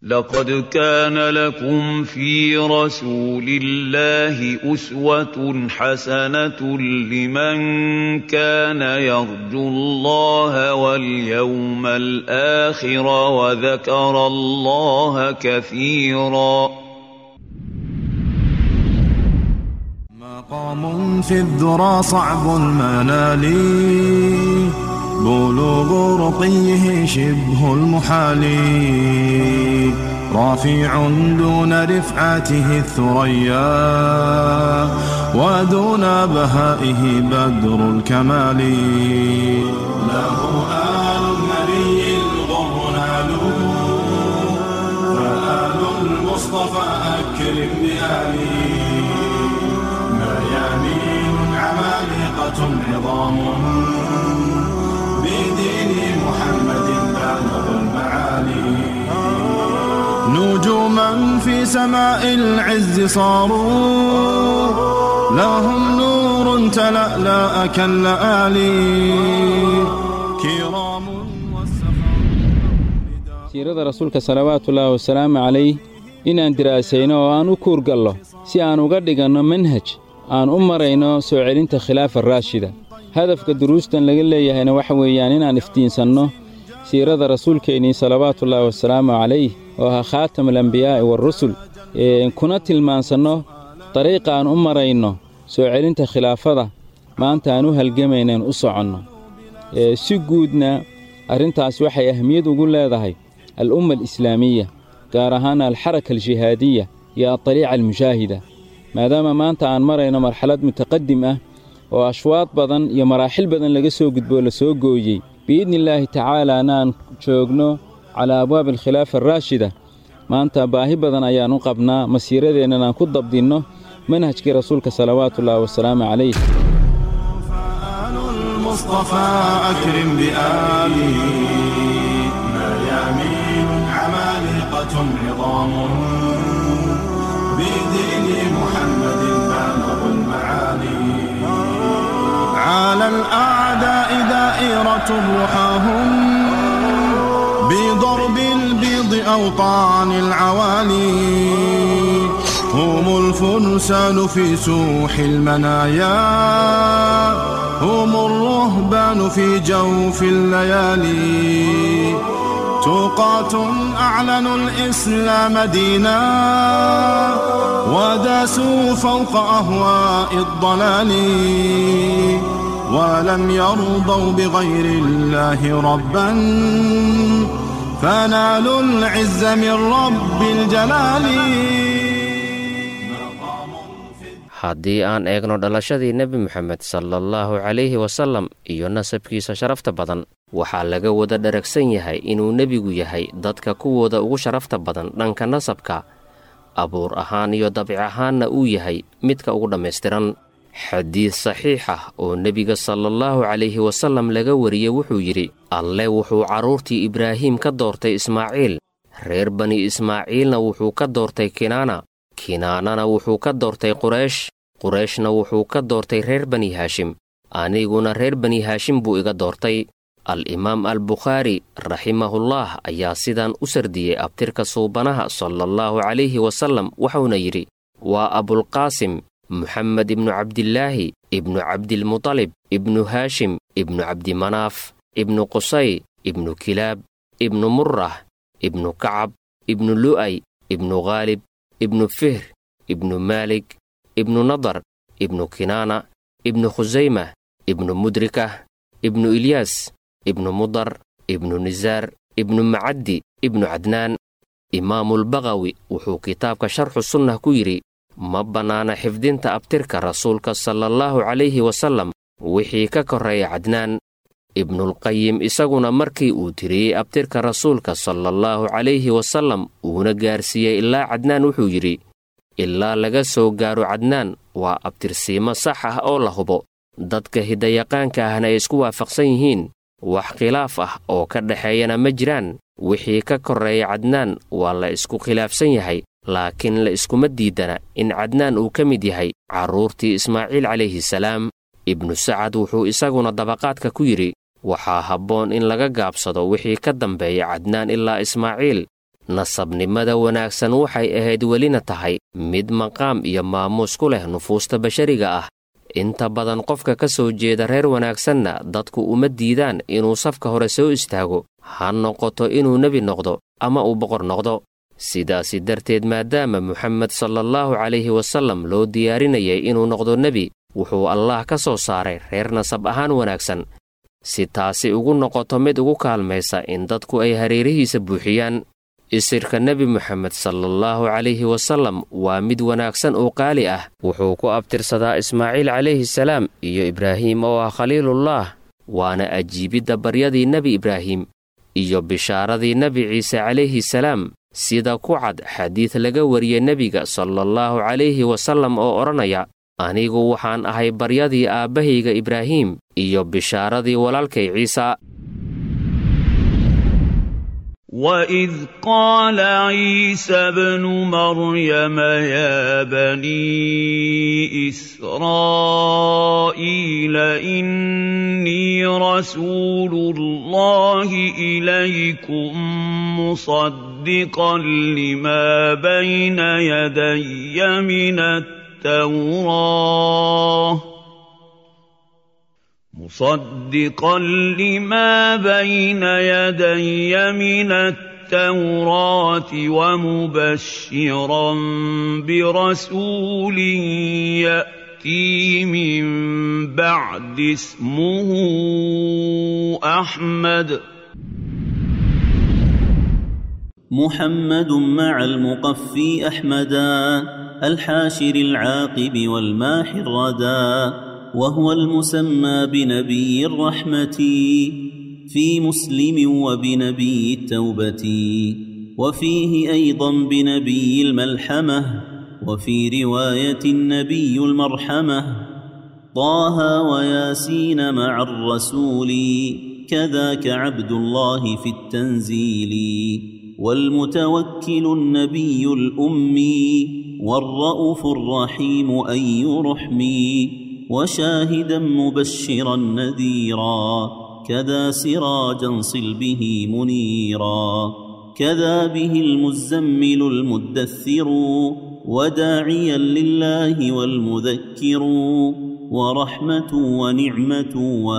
لقد كان لكم في رسول الله أسوة حسنة لمن كان يرجو الله واليوم الآخر وذكر الله كثيرا مقام في الذرى صعب المنال بلوغ رقيه شبه المحال رافع دون رفعته الثريا ودون بهائه بدر الكمال له آل النبي الغر نالوا فآل المصطفى أكرم بآله ميامين عمالقة عظام بدين محمد بالغ المعالي نجوما في سماء العز صاروا لهم نور تلألأ كاللآلي كرام siirada rasuulka salawaatullaahi wasalaamu calayh inaan diraasayno oo aan u kuurgallo si aan uga dhiganno manhaj aan u marayno soo celinta khilaafa raashida hadafka duruustan laga leeyahayna waxa weeyaan inaan iftiinsanno siirada rasuulkeennii salawaatullaahi wasalaamu calayh oo ahaa khaatamulambiyaa'i waarusul kuna tilmaansanno dariiqa aan u marayno soo celinta khilaafada maanta aan u halgamaynayn u soconno si guudna arrintaas waxay ahmiyad ugu leedahay al'umma alislaamiya gaar ahaan alxaraka aljihaadiya iyo adaliica almushaahida maadaama maanta aan marayno marxalad mutaqadim ah oo ashwaad badan iyo maraaxil badan laga soo gudboo la soo gooyey biidnillaahi tacaalaana aan joogno calaa abwaabi alkhilaafa araashida maanta baahi badan ayaan u qabnaa masiiradeennan aan ku dabdinno manhajkii rasuulka salawaatullaahi wasalaamu calayh المصطفى أكرم بآله ميامين عمالقة عظام بدين محمد بالغ المعالي على الأعداء دائرة رحاهم بضرب البيض أوطان العوالي هم الفرسان في سوح المنايا هم الرهبان في جوف الليالي توقات أعلنوا الإسلام دينا وداسوا فوق أهواء الضلال ولم يرضوا بغير الله ربا فنالوا العز من رب الجلال haddii aan eegno dhalashadii nebi moxamed sala allahu calayhi wasallam iyo nasabkiisa sharafta badan waxaa laga wada dharagsan yahay inuu nebigu yahay dadka kuwooda ugu sharafta badan dhanka nasabka abuur ahaan iyo dabic ahaanna uu yahay midka ugu dhammaystiran xadiid saxiix ah oo nebiga salaallahu calayhi wasallam laga wariyey wuxuu yidhi alle wuxuu carruurtii ibraahiim ka doortay ismaaciil reer bani ismaaciilna wuxuu ka doortay kinaana kinaanana wuxuu ka doortay quraysh qurayshna wuxuu ka doortay reer bani haashim aniguna reer bani haashim buu iga doortay al-imaam al-bukhaari raximahullaah ayaa sidaan u sardiyey abtirka suubanaha salaallahu calayhi wasallam wuxuuna yidhi waa abulqaasim moxamed ibnu cabdilaahi ibnu cabdilmutalib ibnu haashim ibnu cabdimanaaf ibnu qusay ibnu kilaab ibnu murrah ibnu kacab ibnu lu'ay ibnu khaalib ibnu fihr ibnu maalik ibnu nadar ibnu kinaana ibnu khusaymah ibnu mudrikah ibnu ilyaas ibnu mudar ibnu nisaar ibnu macaddi ibnu cadnaan imaamulbaqawi wuxuu kitaabka sharxu sunnah ku yidhi ma bannaana xifdinta abtirka rasuulka salaallahu calayhi wasallam wixii ka korreeya cadnaan ibnulqayim isaguna markii uu tiriyey abtirka rasuulka salaallahu calayhi wasallam uuna gaarsiiyey ilaa cadnaan wuxuu yidhi ilaa laga soo gaaro cadnaan waa abtirsiimo sax ah oo la hubo dadka hidayaqaanka ahna ay isku waafaqsan yihiin wax khilaaf ah oo ka dhexeeyana ma jiraan wixii ka korreeya cadnaan waa la isku khilaafsan yahay laakiin la iskuma diidana in cadnaan uu ka mid yahay carruurtii ismaaciil calayhi salaam ibnu sacad wuxuu isaguna dabaqaadka ku yidhi waxaa habboon in laga gaabsado wixii ka dambeeya cadnaan ilaa ismaaciil nasabnimada wanaagsan waxay ahayd welina tahay mid maqaam iyo maamuus ku leh nufuusta bashariga ah inta badan qofka ka soo jeeda reer wanaagsanna dadku uma diidaan inuu safka hore soo istaago ha noqoto inuu nebi noqdo ama uu boqor noqdo sidaasi darteed maadaama moxamed salaallahu calayhi wasallam loo diyaarinayay inuu noqdo nebi wuxuu allaah ka soo saaray reer nasab ahaan wanaagsan si taasi ugu noqoto mid ugu kaalmaysa in dadku ay hareerihiisa buuxiyaan isirka nebi moxamed salaallahu calayhi wasallam waa mid wanaagsan oo qaali ah wuxuu ku abtirsadaa ismaaciil calayhi salaam iyo ibraahim oo ah khaliilullah waana ajiibidda baryadii nebi ibraahim iyo bishaaradii nebi ciise calayhi salaam sida ku cad xadiid laga wariyey nebiga salaallahu calayhi wasallam oo odhanaya anigu waxaan ahay baryadii aabbahayga ibraahim iyo bishaaradii walaalkay ciisa وإذ قال عيسى ابن مريم يا بني إسرائيل إني رسول الله إليكم مصدقا لما بين يدي من التوراه مصدقا لما بين يدي من التوراة ومبشرا برسول يأتي من بعد اسمه أحمد محمد مع المقفي أحمدا الحاشر العاقب والماحي الردى وهو المسمى بنبي الرحمة في مسلم وبنبي التوبة وفيه أيضا بنبي الملحمة وفي رواية النبي المرحمة طه وياسين مع الرسول كذاك عبد الله في التنزيل والمتوكل النبي الأمي والرؤوف الرحيم أي رحمي وشاهدا مبشرا نذيرا كذا سراجا صل به منيرا كذا به المزمل المدثر وداعيا لله والمذكر ورحمة ونعمة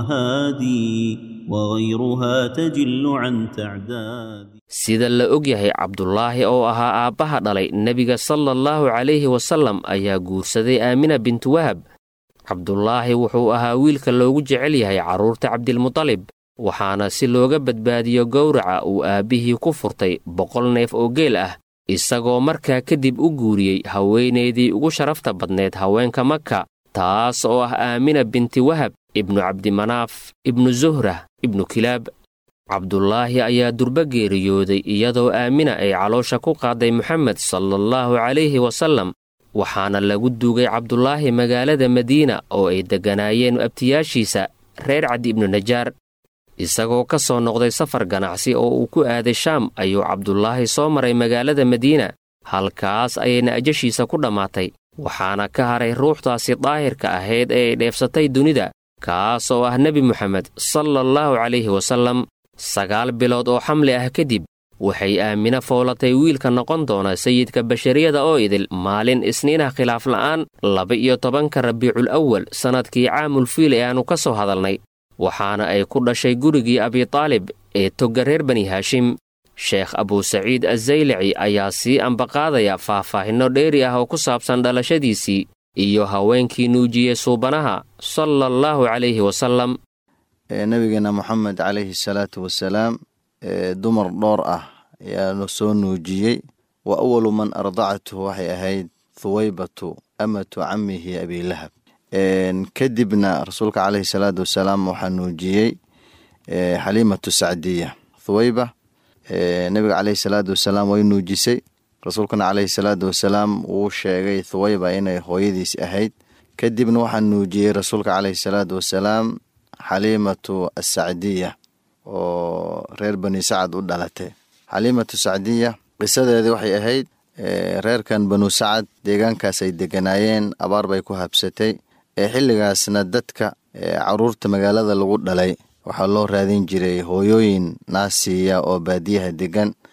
وهادي وغيرها تجل عن تعداد sida la og yahay cabdulaahi oo ahaa aabbaha dhalay nebiga sala allahu calayhi wasallam ayaa guursaday aamina bintu wahab cabdulaahi wuxuu ahaa wiilka loogu jecel yahay carruurta cabdilmutalib waxaana si looga badbaadiyo gowraca uu aabbihii ku furtay boqol neef oo geel ah isagoo markaa kadib u guuriyey haweenaydii ugu sharafta badneed haweenka maka taas oo ah aamina binti wahab ibnu cabdimanaaf ibnu zuhrah ibnu kilaab cabdulaahi ayaa durba geeriyooday iyadoo aamina ay caloosha ku qaaday moxamed salaallahu calayhi wasallam waxaana lagu duugay cabdulaahi magaalada madiina oo ay degganaayeen abtiyaashiisa reer cadi ibnu najaar isagoo ka soo noqday safar ganacsi oo uu ku aaday shaam ayuu cabdulaahi soo maray magaalada madiina halkaas ayayna ajashiisa ku dhammaatay waxaana ka haray ruuxdaasi daahirka ahayd ee ay dheefsatay dunida kaas oo ah nebi moxamed salaallahu calayhi wasallam sagaal bilood oo xamli ah kadib waxay aamina foolatay wiilka noqon doona sayidka bashariyada oo idil maalin isniinah khilaaf la'aan laba-iyo tobanka rabiicul awal sannadkii caamul fiil ee aannu ka soo hadalnay waxaana ay ku dhashay gurigii abitaalib ee togga reer bani haashim sheekh abuusaciid azzaylici ayaa sii ambaqaadaya faahfaahinno dheeri ah oo ku saabsan dhalashadiisii iyo haweenkii nuujiyey suubanaha sala allahu calayhi wasallam nabigeena moxamed calayhi salaatu wasalaam dumar dhowr ah ayaanu soo nuujiyey wa awalu man ardacathu waxay ahayd thuwaybatu amatu camihi abilahab kadibna rasuulka caleyhi salaatu wasalaam waxaa nuujiyey xaliimatu sacdiya thuwayba nebiga caleyhi salaatu wasalaam way nuujisay rasuulkana caleyhi salaatu wasalaam wuu sheegay thuwayba inay hooyadiis ahayd kadibna waxaa nuujiyey rasuulka caleyhi salaatu wasalaam xaliimatu asacdiya oo reer bani sacad u dhalatay xaliimatu sacdiya qisadeedii waxay ahayd reerkan banu sacad deegaankaas ay deganaayeen abaar bay ku habsatay ee xilligaasna dadka caruurta magaalada lagu dhalay waxaa loo raadin jiray hooyooyin naasiya oo baadiyaha degan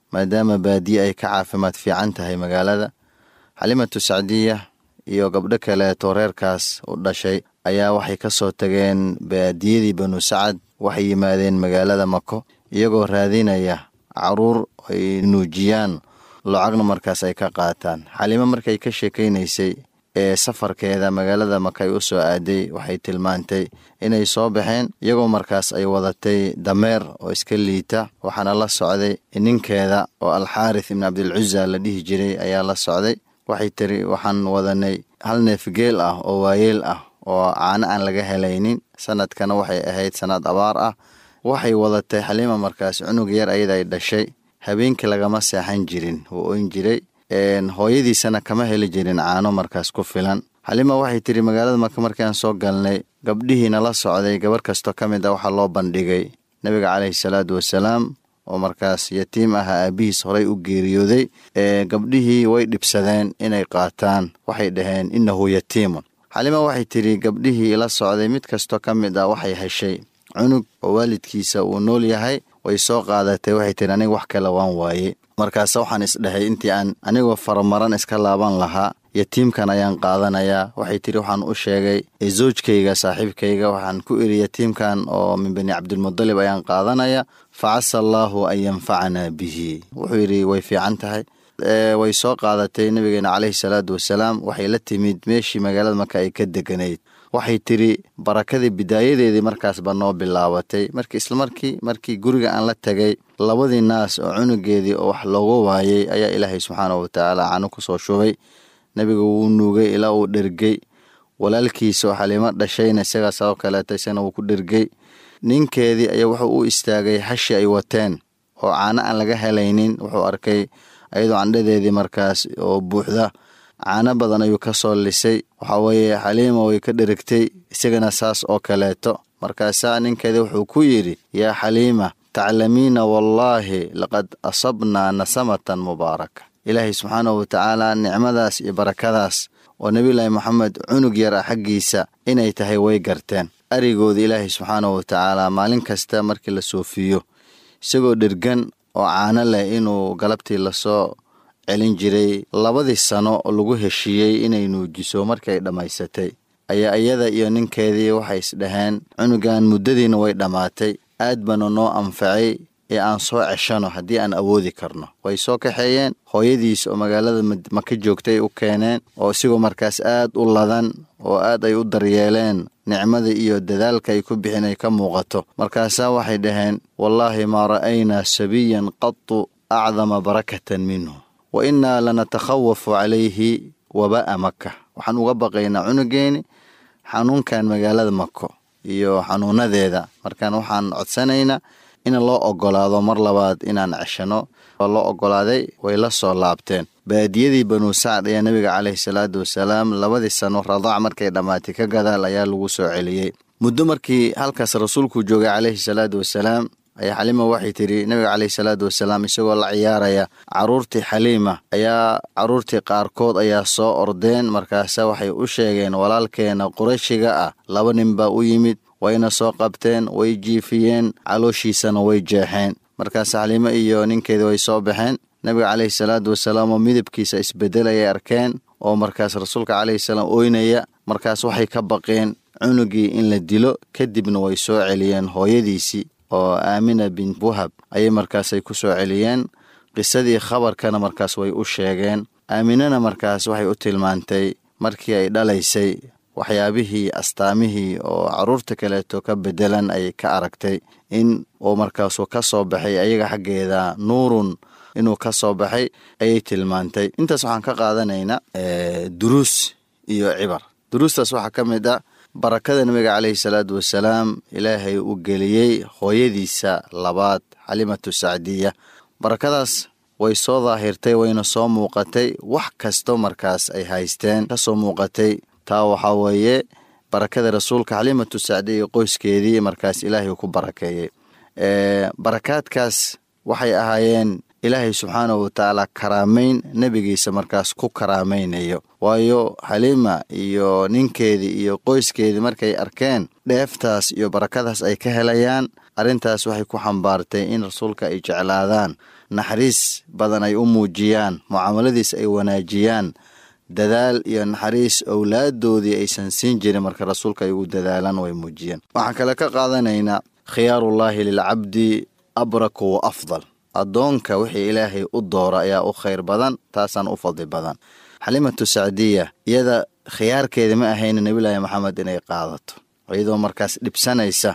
maadaama baadiye ay ka caafimaad fiican tahay magaalada xalimatu sacdiya iyo gabdho kaleeto reerkaas u dhashay ayaa waxay ka soo tageen baadiyadii banu sacad waxay yimaadeen magaalada mako iyagoo raadinaya caruur ay nuujiyaan lacagna markaas ay ka qaataan xalimo markay ka sheekaynaysay ee safarkeeda magaalada maka ay u soo aaday waxay tilmaantay inay soo baxeen iyagoo markaas ay wadatay dameer oo iska liita waxaana la socday ninkeeda oo alxaarith ibni cabdilcuza la dhihi jiray ayaa la socday waxay tiri waxaan wadanay hal neef geel ah oo waayeel ah oo caano aan laga helaynin sanadkana waxay ahayd sanad abaar ah waxay wadatay xaliima markaas cunug yar ayada ay dhashay habeenkii lagama seexan jirin wuu oyn jiray hooyadiisana kama heli jirin caano markaas ku filan xalima waxay tiri magaalada marka markiaan soo galnay gabdhihiina la socday gabar kastoo ka mid a waxaa loo bandhigay nebiga caleyhi salaatu wasalaam oo markaas yatiim aha aabihiis horay u geeriyooday gabdhihii way dhibsadeen inay qaataan waxay dhaheen innahu yatiimun xalima waxay tiri gabdhihii la socday mid kastoo ka mid ah waxay heshay cunug oo waalidkiisa uu nool yahay way soo qaadatay waxay tiri aniga wax kale waan waaye markaase waxaan isdhahay intii aan anigoo faramaran iska laaban lahaa yatiimkan ayaan qaadanayaa waxay tiri waxaan u sheegay zoojkayga saaxiibkayga waxaan ku iri yatiimkan oo min bani cabdilmudalib ayaan qaadanaya fa casa allaahu an yanfacanaa bihi wuxuu yidhi way fiican tahay way soo qaadatay nabigeena caleyhi salaatu wasalaam waxay la timid meeshii magaalada marka ay ka deganayd waxay tiri barakadii bidaayadeedii markaasba noo bilaabatay markii islamarkii markii guriga aan la tegay labadii naas oo cunugeedii oo wax looga waayey ayaa ilaahay subxaanahu watacaala cano ku soo shubay nebiga wuu nuugay ilaa uu dhergey walaalkiisa oo xaliimo dhashayna isagaa sabab kaleeta isagana wuu ku dhergey ninkeedii ayaa wuxuu u istaagay hashi ay wateen oo caano aan laga helaynin wuxuu arkay ayadoo candhadeedii markaas oo buuxda caano badan ayuu ka soo lisay waxaa weeye xaliima way ka dherigtay isagana saas oo kaleeto markaasaa ninkeedii wuxuu ku yidhi yaa xaliima taclamiina wallaahi laqad asabnaa nasamatan mubaaraka ilaahay subxaanahu watacaala nicmadaas iyo barakadaas oo nebiyulaahi moxamed cunug yar ah xaggiisa inay tahay way garteen arigooda ilaahay subxaanahu watacaala maalin kasta markii la soofiyo isagoo dhergan oo caano leh inuu galabtii lasoo celin jiray labadii sano oo lagu heshiiyey inay nuujiso markii ay dhammaysatay ayaa iyada iyo ninkeedii waxay isdhaheen cunugan muddadiina way dhammaatay aad baana noo anfacay ee aan soo ceshano haddii aan awoodi karno way soo kaxeeyeen hooyadiis oo magaalada maka joogtay u keeneen oo isigoo markaas aad u ladan oo aad ay u daryeeleen nicmada iyo dadaalka ay ku bixin ay ka muuqato markaasaa waxay dhaheen wallaahi maa ra'aynaa sabiyan qatu acdama barakatan minhu wa innaa lanatakhawafu calayhi waba'a maka waxaan uga baqaynaa cunugeeni xanuunkan magaalada mako iyo xanuunadeeda markaan waxaan codsanaynaa in loo ogolaado mar labaad inaan ceshano oo loo ogolaaday way la soo laabteen baadiyadii banu sacd ayaa nebiga caleyhi salaatu wasalaam labadii sano radaac markay dhammaatay ka gadaal ayaa lagu soo celiyey muddo markii halkaas rasuulku joogay caleyhi salaatu wasalaam ayaa xaliima waxay tidhi nebiga caleyhi salaatu wasalaam isagoo la ciyaaraya caruurtii xaliima ayaa caruurtii qaarkood ayaa soo ordeen markaase waxay u sheegeen walaalkeena qurayshiga ah laba nin baa u yimid wayna soo qabteen way jiifiyeen calooshiisana way jeexeen markaas xaliimo iyo ninkeedii way soo baxeen nebiga caleyhi salaatu wasalaam oo midabkiisa isbedelayay arkeen oo markaas rasuulka caleyhi salaam oynaya markaas waxay ka baqeen cunugii in la dilo kadibna way soo celiyeen hooyadiisii oo aamina bint wahab ayay markaasay ku soo celiyeen qisadii khabarkana markaas way u sheegeen aaminana markaas waxay u tilmaantay markii ay dhalaysay waxyaabihii astaamihii oo caruurta kaleeto ka bedelan ayay ka aragtay in uu markaasu ka soo baxay ayaga xaggeeda nuurun inuu ka soo baxay ayay tilmaantay intaas waxaan ka qaadanaynaa duruus iyo cibar duruustaas waxaa ka mid ah barakada nebiga caleyhi salaatu wasalaam ilaahay u geliyey hooyadiisa labaad xalimatu sacdiya barakadaas way soo daahirtay wayna soo muuqatay wax kasto markaas ay haysteen ka soo muuqatay taa waxaa weeye barakada rasuulka xalimatu sacdiya iyo qoyskeedii markaas ilaahay ku barakeeyey barakaadkaas waxay ahaayeen ilaahay subxaanahu watacaala karaameyn nebigiisa markaas ku karaamaynayo waayo xaliima iyo ninkeedii iyo qoyskeedii markay arkeen dheeftaas iyo barakadaas ay ka helayaan arrintaas waxay ku xambaartay in rasuulka ay jeclaadaan naxariis badan ay u muujiyaan mucaamaladiis ay wanaajiyaan dadaal iyo naxariis owlaadoodii aysan siin jirin marka rasuulka ay ugu dadaalaan way muujiyeen waxaan kale ka qaadanaynaa khiyaarullaahi lilcabdi abraku wa afdal addoonka wixii ilaahay u doora ayaa u khayr badan taasaan u fadli badan xalimatu sacdiya iyada khiyaarkeeda ma ahayna nebilaahi maxamed inay qaadato iyadoo markaas dhibsanaysa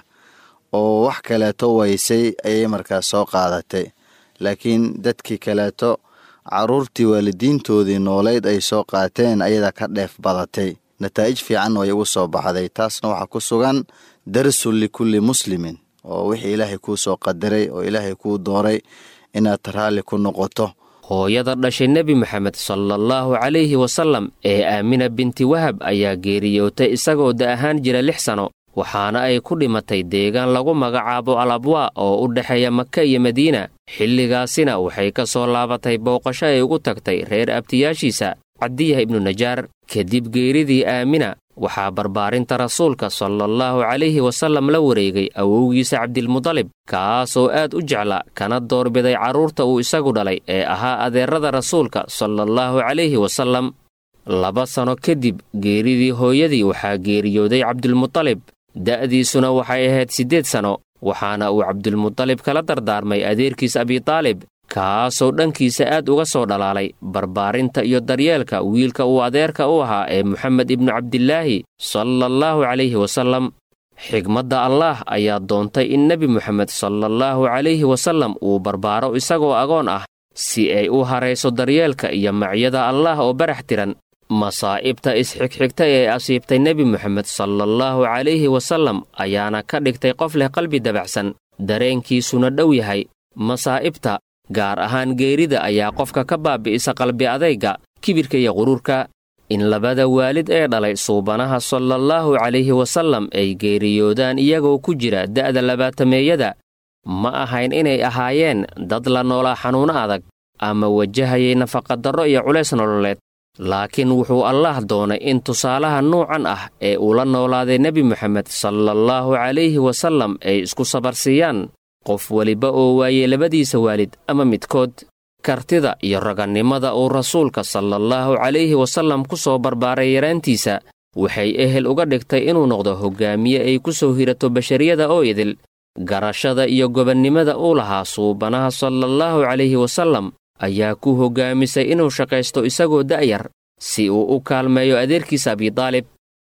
oo wax kaleeto waysay ayay markaas soo qaadatay laakiin dadkii kaleeto caruurtii waalidiintoodii nooleyd ay soo qaateen ayadaa ka dheef badatay nataa'ij fiican way ugu soo baxday taasna waxaa ku sugan darsun likulli muslimin oo wixii ilaahay kuu soo qadaray oo ilaahay kuu dooray inaad raalli ku noqoto hooyada dhashay nebi moxamed salaallahu calayhi wasallam ee aamina binti wahab ayaa geeriyootay isagoo da ahaan jira lix sano waxaana ay ku dhimatay deegaan lagu magacaabo alabwaa oo u dhexeeya maka iyo madiina xilligaasina waxay ka soo laabatay booqasho ay ugu tagtay reer abtiyaashiisa cabdiyah ibnu najaar kadib geeridii aamina waxaa barbaarinta rasuulka salaallahu calayhi wasallam la wareegay awowgiisa cabdilmudalib kaasoo aad u jecla kana doorbiday carruurta uu isagu dhalay ee ahaa adeerada rasuulka salaallahu calayhi wasallam laba sano kadib geeridii hooyadii waxaa geeriyooday cabdilmudalib da'diisuna waxay ahayd siddeed sano waxaana uu cabdilmudalib kala dardaarmay adeerkiis abitaalib kaasoo dhankiisa aad uga soo dhalaalay barbaarinta iyo daryeelka wiilka uu adeerka u ahaa ee moxamed ibnu cabdilaahi salaallahu calayhi wasallam xigmadda allaah ayaa doontay in nebi moxamed salaallahu calayhi wasallam uu barbaaro isagoo agoon ah si ay u harayso daryeelka iyo macyada allaah oo barax tiran masaa'ibta isxigxigtay ee asiibtay nebi moxamed salaallahu calayhi wasallam ayaana ka dhigtay qof leh qalbi dabacsan dareenkiisuna dhow yahay masaa'ibta gaar ahaan geerida ayaa qofka ka baabi'isa qalbi adayga kibirka iyo quruurka in labada waalid ee dhalay suubanaha salaallahu calayhi wasallam ay geeriyoodaan iyagoo ku jira da'da labaatameeyada ma ahayn inay ahaayeen dad la noolaa xanuuno adag ama wajahayay nafaqadarro iyo culays nololeed laakiin wuxuu allaah doonay in tusaalaha nuucan ah ee uu la noolaaday nebi moxamed salaallahu calayhi wasallam ay isku sabarsiiyaan qof weliba oo waayey labadiisa waalid ama midkood kartida iyo ragannimada uu rasuulka salaallahu calayhi wasallam ku soo barbaaray yaraantiisa waxay ehel uga dhigtay inuu noqdo hoggaamiye ay ku soo hirato bashariyada oo idil garashada iyo gobannimada uu lahaa suubanaha salaallahu calayhi wasallam ayaa ku hoggaamisay inuu shaqaysto isagoo da'yar si uu u kaalmeeyo adeerkiisa abidaalib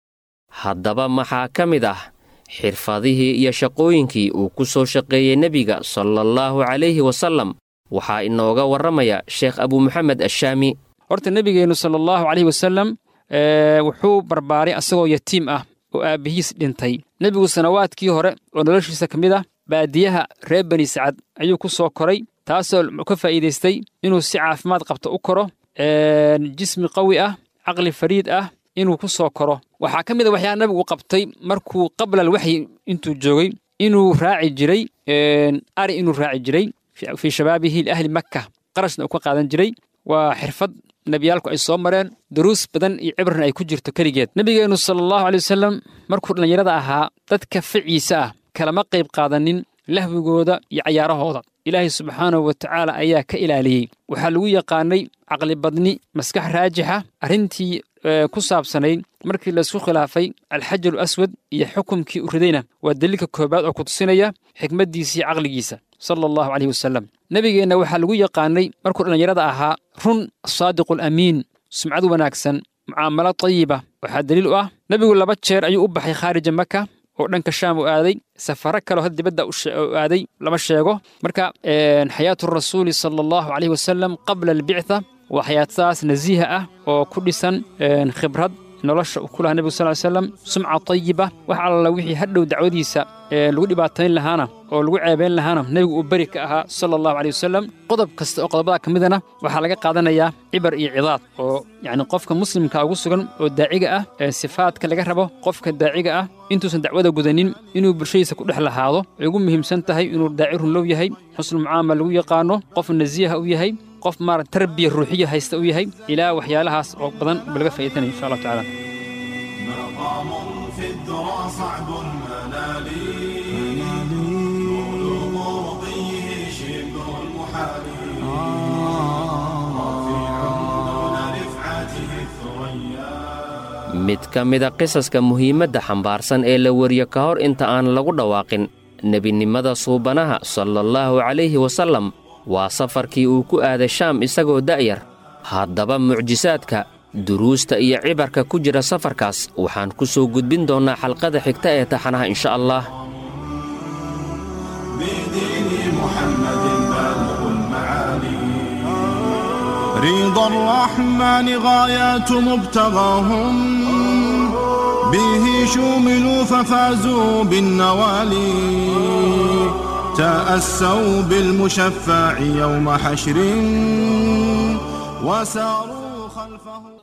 haddaba maxaa ka mid ah xirfadihii iyo shaqooyinkii uu ku soo shaqeeyey nebiga salaallahu calayhi wasallam waxaa inooga warramaya sheekh abu moxamed ashaami horta nebigeennu sala allahu calayhi wasallam wuxuu barbaaray asagoo yatiim ah oo aabbihiis dhintay nebigu sanawaadkii hore oo noloshiisa ka mid ah baadiyaha reer bani sacad ayuu ku soo koray taasoo ka faa'iidaystay inuu si caafimaad qabto u koro jismi qawi ah caqli fariid ah inuu ku soo koro waxaa ka mid a waxyaa nabigu qabtay markuu qablal waxyi intuu joogay inuu raaci jiray ari inuu raaci jiray fii shabaabihi liahli makka qarashna uu ka qaadan jiray waa xirfad nebiyaalku ay soo mareen duruus badan iyo cibrna ay ku jirto keligeed nebigeennu sala allahu aley wasalam markuu dhallinyarada ahaa dadka ficiisa ah kalama qayb qaadanin lahwigooda iyo cayaarahooda ilaahay subxaanahu wa tacaala ayaa ka ilaaliyey waxaa lagu yaqaanay caqli badni maskax raajixa arrintii ku saabsanayd markii laysku khilaafay alxajaru aswad iyo xukumkii u ridayna waa daliilka koobaad oo ku tusinaya xikmaddiisa iyo caqligiisa sala allahu caleyhi wasalam nebigeenna waxaa lagu yaqaanay markuu dhallinyarada ahaa run saadiqu alamiin sumcad wanaagsan mucaamalo tayiba waxaa daliil u ah nebigu laba jeer ayuu u baxay khaarija maka oo dhanka shaam u aaday safaro kaleo had dibadda u aaday lama sheego marka xayaatu rasuuli sala allahu caleyhi wasalam qabla albictha waa xayaatadaas nasiiha ah oo ku dhisan khibrad nolosha uu ku lahaa nebigu sal ly slam sumca tayiba wax alla wixii hadhow dacwadiisa lagu dhibaatayn lahaana oo lagu ceebayn lahaana nebigu uu beri ka ahaa sala allahu caleyh wasalam qodob kasta oo qodobada ka midana waxaa laga qaadanayaa cibar iyo cidaad oo yacni qofka muslimka ugu sugan oo daaciga ah ee sifaadka laga rabo qofka daaciga ah intuusan dacwada gudanin inuu bulshadiisa ku dhex lahaado ay ugu muhiimsan tahay inuu daaci runlow yahay xusnu mucaamal lagu yaqaano qof nasiiha u yahay qof maara tarbiya ruuxiya haysta u yahay ilaa waxyaalahaas oo badan buu laga faa'iidanaya insha allahu tacaala مقام في الذرى صعب المنال بلوغ مرضيه شبه المحال mid ka mida qisaska muhiimadda xambaarsan ee la wariyo ka hor inta aan lagu dhawaaqin nebinimada suubanaha salallaahu calayhi wasallam waa safarkii uu ku aaday shaam isagoo da'yar haddaba mucjisaadka duruusta iyo cibarka ku jira safarkaas waxaan ku soo gudbin doonnaa xalqada xigta ee taxanaha insha allah رضا الرحمن غايات مبتغاهم به شوملوا ففازوا بالنوالي تأسوا بالمشفع يوم حشر وساروا خلفه